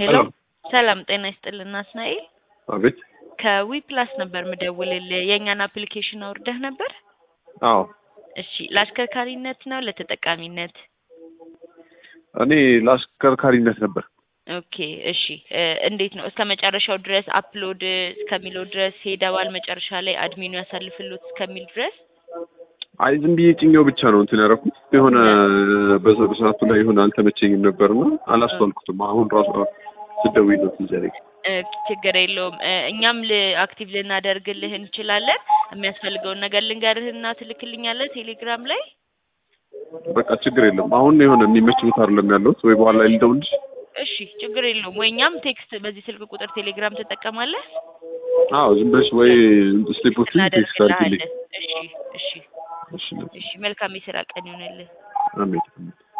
ሄሎ ሰላም ጤና ይስጥልን አስናኤል አቤት። ከዊ ፕላስ ነበር ምደውልልህ የእኛን አፕሊኬሽን አውርደህ ነበር አዎ እሺ ለአሽከርካሪነት ነው ለተጠቃሚነት እኔ ለአሽከርካሪነት ነበር። ኦኬ እሺ እ እንዴት ነው እስከ መጨረሻው ድረስ አፕሎድ እስከሚለው ድረስ ሄደዋል መጨረሻ ላይ አድሚኑ ያሳልፍሎት እስከሚል ድረስ አይ ዝም ብዬ ጭኛው ብቻ ነው እንትን ያደረኩት የሆነ በዛ በሰዓቱ ላይ የሆነ አልተመቸኝም ነበርና አላስተዋልኩትም። አሁን ራሱ ስደውይ ነው ትዝ ያለኝ። እ ችግር የለውም እ እኛም ል- አክቲቭ ልናደርግልህ እንችላለን የሚያስፈልገውን ነገር ልንገርህና ትልክልኛለህ ቴሌግራም ላይ በቃ ችግር የለም። አሁን የሆነ የሚመች ቦታ አይደለም ያለሁት ወይ በኋላ ላይ ልደውልልሽ። እሺ ችግር የለውም ወይ እኛም ቴክስት በዚህ ስልክ ቁጥር ቴሌግራም ትጠቀማለህ አዎ ዝም ብለሽ ወይ ስሊፖችን ቴክስት አድርጊልኝ። እናደርግልሃለን እሺ እሺ እሺ እሺ መልካም የስራ ቀን ይሁንልህ አሜን።